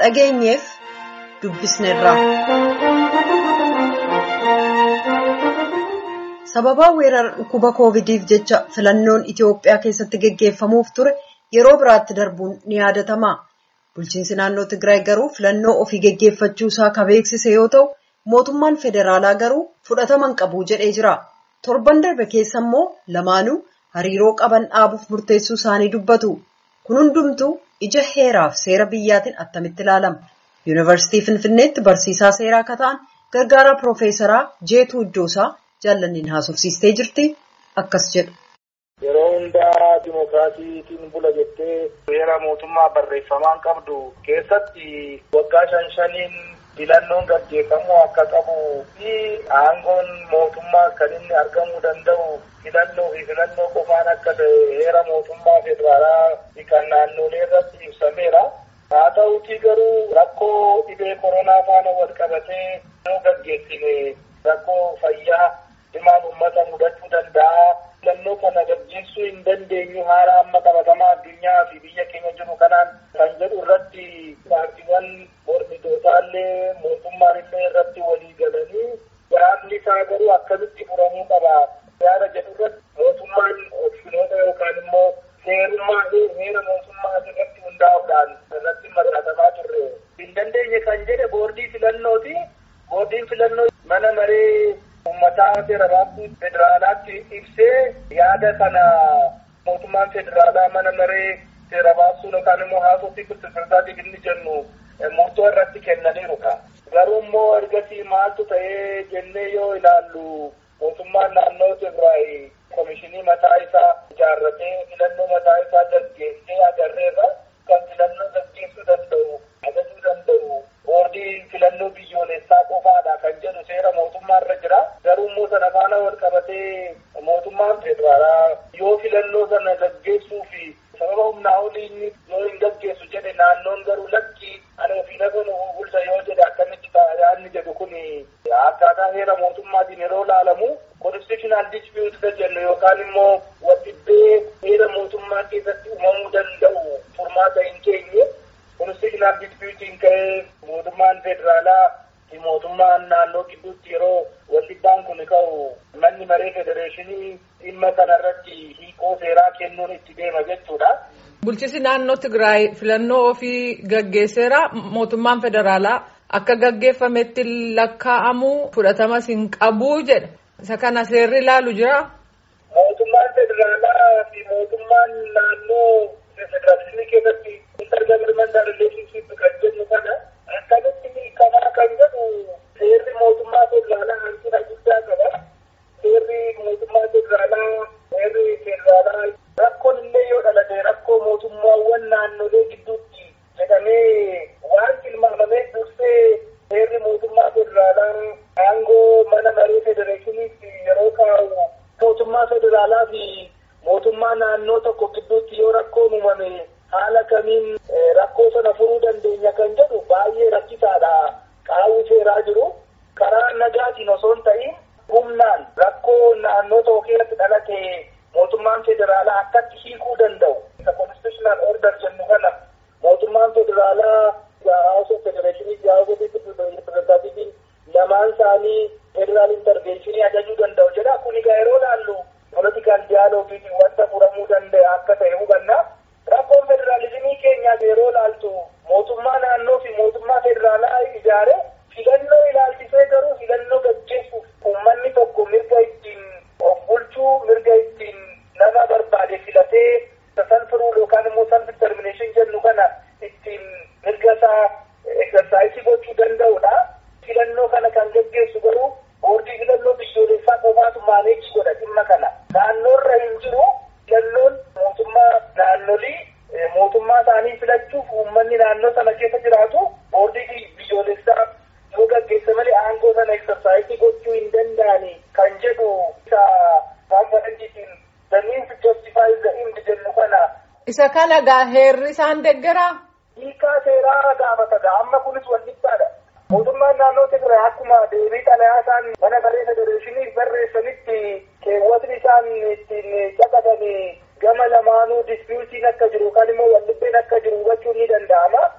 dhageenyeef dubbisneerra. sababaa weerara dhukkuba koovidiif jecha filannoon itiyoophiyaa keessatti geggeeffamuuf ture yeroo biraatti darbuun ni yaadatama bulchiinsi naannoo tigraay garuu filannoo ofii geggeeffachuu isaa ka beeksise yoo ta'u mootummaan federaalaa garuu fudhataman qabu jedhee jira torban darbe keessa immoo lamaanuu hariiroo qaban dhaabuuf murteessuu isaanii dubbatu kun hundumtuu ija heeraaf seera biyyaatiin attamitti ilaalama yuunivarsiitii finfinneetti barsiisaa seeraa akka ta'an gargaaraa piroofeesaraa jeetuu iddoosaa. jaallanniin haasofsiistee jirti akkas jedhu. Yeroo hundaa dimookiraasiitiin bula jettee seera mootummaa barreeffamaan qabdu keessatti waggaa shan shaniin filannoon gaggeeffamuu akka qabu fi aangoon mootummaa kan inni argamuu danda'u filannoo fi filannoo qofaan akka ta'e heera mootummaa federaalaa kan naannolee irratti ibsameera. Haa ta'uutii garuu rakkoo dhibee koronaa faana wal qabatee yoo gaggeessine rakkoo fayyaa. Dhimaan uummata mudachuu danda'a. Filannoo kana gaggeessuu hin dandeenyu haala amma qabatamaa addunyaa fi biyya keenya jiru kanaan kan jedhu irratti paartiiwwan mormitootallee mootummaan illee irratti walii galanii yaadni isaa garuu akkamitti furamuu qaba. Yaada jedhu irratti mootummaan opshinoota yookaan immoo seerummaa heera mootummaa irratti hundaa'uudhaan irratti mari'atamaa turre. Hin dandeenye kan jedhe boordii filannooti. Boordiin filannoo mana maree uummataa federaalaa federaalaatti ibsee yaada kana mootummaan federaalaa mana maree seera baasuu yookaan immoo haasofii pirezidaantii inni jennu murtoo irratti kennaniiruudha. Garuu immoo ergasii maaltu ta'ee jennee yoo ilaallu mootummaan naannoo Tigraay komishinii mataa isaa ijaarratee filannoo mataa isaa gaggeessee agarreerra kan filannoo gaggeessuu danda'u ajajuu danda'u boordii filannoo biyyoolessaa qofaadha kan jedhu seera mootummaa irra jira. Garuu immoo sana faana wal qabatee mootummaan federaalaa yoo filannoo sana gaggeessuu fi sababa humnaa olii yoo hin gaggeessu jedhe naannoon garuu lakki ani ofii lafa nu bulcha yoo jedhe akkamitti yaadni jedhu kun akkaataa heera mootummaatiin yeroo laalamu constitutional dispute jennu yookaan immoo waldhibbee heera mootummaa keessatti uumamuu danda'u furmaata hin keenye constitutional disputiin ka'ee mootummaan federaalaa fi mootummaan naannoo gidduutti yeroo waldhibbaan kun ka'u manni maree federeeshinii dhimma kanarratti hiikoo seeraa kennuun itti deema jechuudha. Bulchiinsi naannoo Tigraay filannoo ofii gaggeesseera mootummaan federaalaa akka gaggeeffametti lakkaa'amuu fudhatamas hin qabuu jedha. Isa kana seerri ilaalu jira. Mootummaan federaalaa fi mootummaan naannoo federaalismii keessatti intergovernmental relationship kan jennu kana akkamitti hiikamaa kan jedhu seerri mootummaa federaalaa hanqina guddaa qaba. Seerri mootummaa federaalaa seerri federaalaa rakkoon illee yoo dhalate rakkoo mootummaawwan naannolee gidduutti jedhamee waan tilmaamamee dursee seerri mootummaa federaalaa aangoo mana maree federeeshiniitti yeroo kaa'u mootummaa federaalaa fi mootummaa naannoo tokko gidduutti yoo rakkoon uumame haala kamiin rakkoo sana furuu dandeenya kan jedhu baay'ee rakkisaadha qaawwi seeraa jiru karaa nagaatiin osoo hin ta'in humnaan rakkoo naannoo tokko keessatti dhalate mootummaan federaalaa akkatti hiikuu danda'u isa constitutional order jennu kana mootummaan federaalaa House of Federation House of Representatives lamaan isaanii federal intervention ajajuu danda'u jedha kun egaa yeroo laallu political dialogue wanta furamuu danda'a akka ta'e hubanna rakkoon federaalizimii keenyaa yeroo laaltu mootummaa naannoo fi mootummaa federaalaa ijaare filannoo ilaalchisee garuu filannoo gaggeessuuf uummanni tokko mirga ittiin of bulchuu mirga ittiin nama barbaade filatee san firuu yookaan immoo san determination jennu kana ittiin mirga isaa exersaayisii gochuu danda'udha. Filannoo kana kan gaggeessu garuu boordii filannoo biyyoolessaa qofaatu maaneejii godha dhimma kana. Naannoorra hin jiru filannoon mootummaa naannolii mootummaa isaanii filachuuf uummanni naannoo sana keessa jiraatu boordii biyyoolessaa yoo gaggeessa malee aangoo sana exersaayisii gochuu hin danda'ani kan jedhu isa konferensiitiin the means justifies the end jennu kana. Isa kana gaa heerri isaan deeggaraa? Hiikaa seeraa gaafata amma kunis wal dhibbaadha. Mootummaan naannoo Tigraay akkuma deebii xalayaa isaan mana maree federeeshinii barreessanitti keewwatni isaan ittiin caqasan gama lamaanuu dispiyuutiin akka jiru yookaan immoo waldhibbeen akka jiru hubachuun ni danda'ama.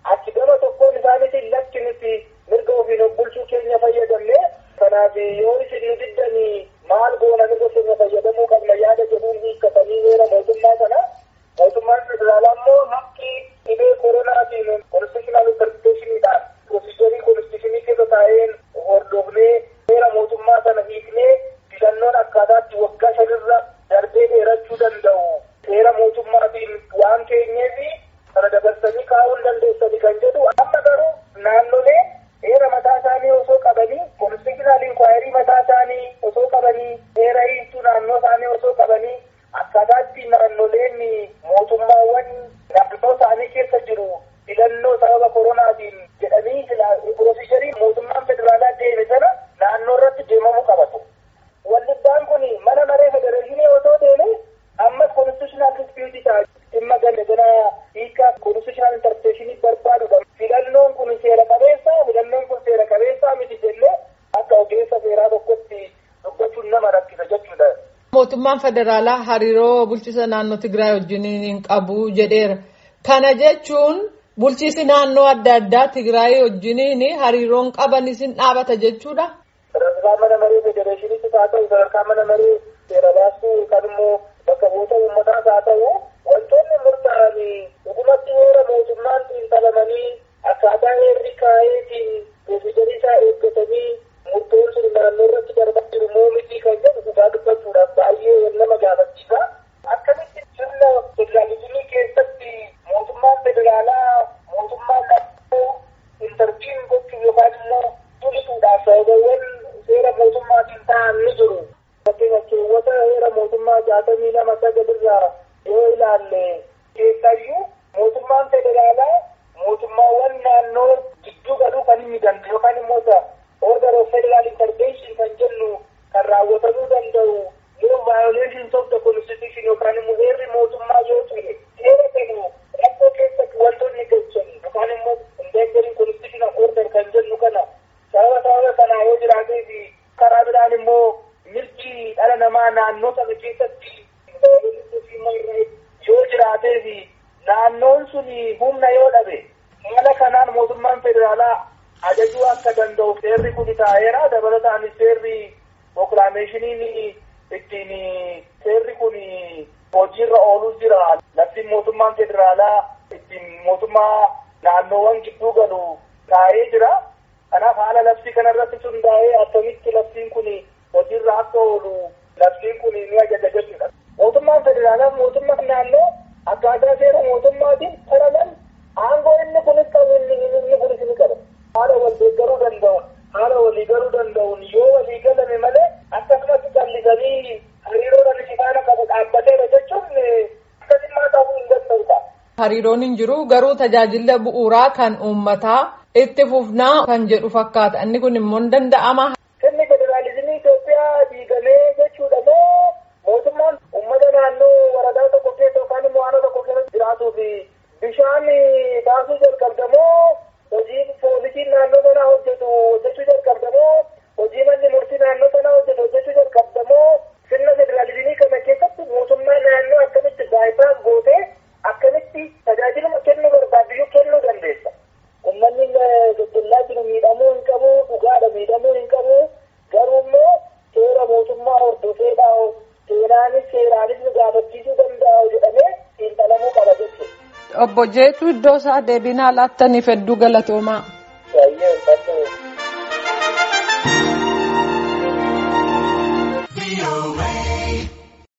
achi gama tokkoon isaaniitiin lakki nuti mirga ofiin of bulchuu keenya fayyadamne kanaaf yoo isin nu diddanii maal goona mirga keenya fayyadamuu qabna yaada jedhuun hiikkatanii heera mootummaa sana mootummaan federaalaa immoo haqqi dhibee koronaatiin konstitushinaal interpreteeshiniidhaan pirosiijarii konstitushinii keessa taa'een hordofnee heera mootummaa sana hiiknee filannoon akkaataatti waggaa shanirra darbee dheerachuu danda'u heera mootummaatiin waan keenyeefi kana dabarsanii kaa'uu dandeessanii kan jedhu amma garuu naannolee heera mataa isaanii osoo qabanii konstitushinaal inkwaayirii mataa isaanii osoo qabanii heera hiiktuu naannoo isaanii osoo qabanii akkaataatti naannoleen mootummaawwan naannoo isaanii keessa jiru filannoo sababa koronaatiin jedhanii pirosiijarii mootummaan federaalaa deeme sana naannoo irratti deemamuu qabatu. Wallibbaan kun mana maree federeeshinii osoo deeme ammas konstitushinaal dispiyuutii ta'a. Dhimma ganda gana hiikaa konstitushinaal interpreteeshinii barbaadudha. Filannoon kun seera qabeessa, filannoon kun seera qabeessa miti jennee akka ogeessa seeraa tokkotti dubbachuun nama rakkisa jechuudha. Mootummaan federaalaa hariiroo bulchiisa naannoo Tigraay wajjin hin qabu jedheera. Kana jechuun bulchiisi naannoo adda addaa Tigraay wajjin hariiroon qaban isin dhaabata jechuudha. Sadarkaa mana maree federeeshiniitis haa ta'u sadarkaa mana maree seera baastuu yookaan immoo bakka bu'oota uummataas haa ta'u wantoonni murtaa'an dhugumatti heera mootummaan xiinxalamanii akkaataa heerri kaa'eetiin pirosiijarii isaa eeggatanii murtoon sun naannoo irratti darbaa jiru moo miti kan jedhu dhugaa dubbachuudhaaf baay'ee nama gaafachiisa. Akkamitti sirna federaalizimii keessatti mootummaan federaalaa mootummaan naannoo intarviin gochuuf yookaan immoo tulisuudhaaf sababawwan seera mootummaatiin ta'an ni jiru. Fakkeenyaaf keewwata heera mootummaa jaatamii lama sagalirraa yoo ilaalle keessayyuu mootummaan federaalaa mootummaawwan naannoo gidduu galuu kan inni danda'u yookaan immoo order of federal intervention kan jennu kan raawwatamuu danda'u yoo violations of the constitution yookaan immoo heerri mootummaa yoo ture seera kennu rakkoo keessatti wantoonni galchan yookaan immoo endangering constitutional order kan jennu kana sababa sababa kanaa yoo jiraatee fi karaa biraan immoo mirgi dhala namaa naannoo sana keessatti yoo jiraatee fi naannoon sun humna yoo dhabe haala kanaan mootummaan federaalaa ajajuu akka danda'u seerri kun taa'eera dabalataanis seerri proklaameeshiniin ittiin seerri kun hojiirra ooluu jira labsiin mootummaan federaalaa ittiin mootummaa naannoowwan gidduu galu taa'ee jira kanaaf haala labsii kanarratti hundaa'ee akkamitti labsiin kun hojiirra akka oolu labsiin kun ni ajaja jechuudha. Mootummaan federaalaa mootummaa naannoo akkaataa seera mootummaatiin saralan aangoo inni kunis qabu inni kunis ni qaba. Haala wal deeggaruu danda'uun haala walii galuu danda'uun yoo walii galame malee akkasumatti callisanii hariiroo dhalli faana qabu dhaabbateera jechuun akkasummaa ta'uu hin danda'u ta'a. Hariiroon hin jiru garuu tajaajila bu'uuraa kan uummataa itti fufnaa kan jedhu fakkaata inni kun immoo hin danda'ama. Sirni federaalizimii Itoophiyaa diigamee jechuudha moo mootummaan uummata naannoo waradaa tokko keessa yookaan immoo aanaa tokko keessa jiraatuu fi bishaan baasuu jalqabda moo hojii poolisiin naannoo sanaa hojjetu hojjechuu jalqabda moo hojii manni murtii naannoo sanaa hojjetu hojjechuu jalqabda moo sirna federaalizimii kana keessatti mootummaa naannoo akkamitti baayisaas gootee akkamitti tajaajiluma kennuu barbaaddu kennuu dandeessa. Uummanni gaggeessaa jiru miidhamuu hin qabu, dhugaadha miidhamuu hin qabu. Garuu immoo seera mootummaa hordofeedha. Seenaanis seeraanis nu gaafachiisuu danda'a jedhamee xiinxalamuu qaba jechuudha. Obbo Jeetuu iddoo isaa deebinaa laattaniif hedduu galatoomaa.